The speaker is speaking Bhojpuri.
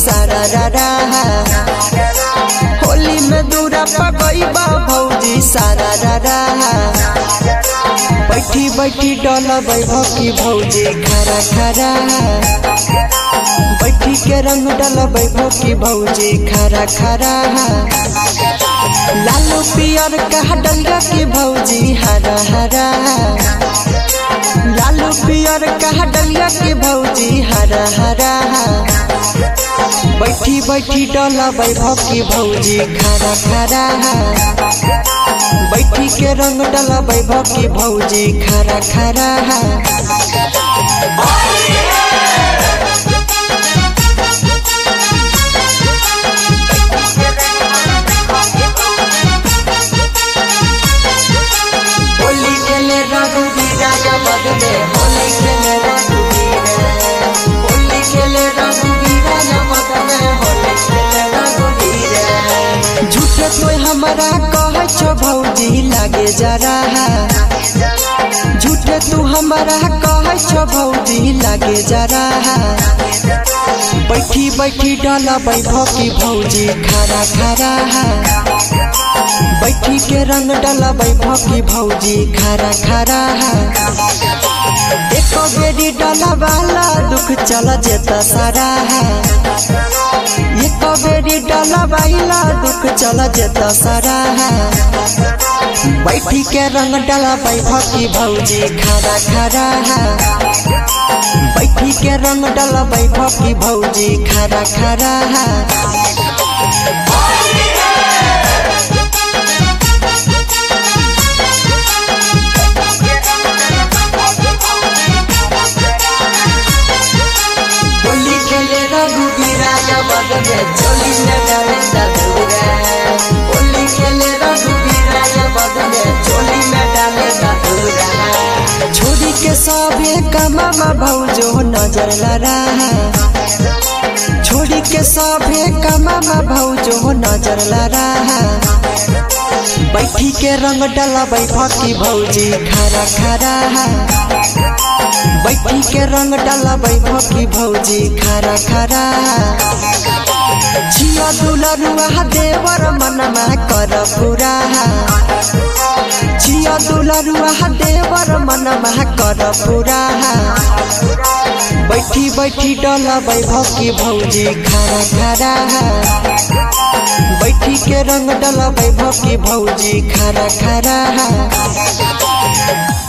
सारा रारा होली में दूरा पगईबा भौजी सारा रारा बैठी बैठी डलबै भौकी भौजी खरा खरा बैठी के रंग डलबै भौकी भौजी खरा खरा लालू पियर कहा डलिया की भौजी हरा हरा लालू पियर कहा डलिया की भौजी हरा हरा बैठी बैठी डलबै भौकी भौजी खरा खरा बैठी के रंग डलबै भौकी भौजी खरा खरा होली खेले रघुवीरा जगत में होली खेले रघुवीरा होली खेले रघुवीरा जगत में होली खेले रघुवीरा झूठे कोई हमारा कहे छो भौजी लागे जरा झूठे तू हमारा कहे छो भौजी लागे जरा बैठी बैठी डाला बैभकी भौजी खरा खरा बैठी के रंग डाला बैभकी भौजी खरा खरा एक बेरी डाला वाला दुख चल जेता सारा एक बेरी डाला वाला दुख चल जेता सारा बैठी के रंग डाला बैभकी भौजी खरा खरा बैठी के रंग डाला बैभकी भौजी खरा खरा होली खेले रघुवीरा जबद में चोली में डाले ददूरा होली खेले रघुवीरा जबद में चोली में डाले ददूरा छोड़ी के सभे कमामा भौजो नजर लड़ा छोड़ी के सभे कमामा भौजो नजर लड़ा बैठी के रंग डला बैठकी भौजी खरा खरा बैठी के रंग डाला बैठकी भौजी खरा खरा छिया दुलरुआ देवर मनमा कर पूरा छिया दुलरुआ देवर मनमा कर पूरा बैठी बैठी डाला बैठकी भौजी खरा खरा बैठी के रंग डाला बैठकी भौजी खरा खरा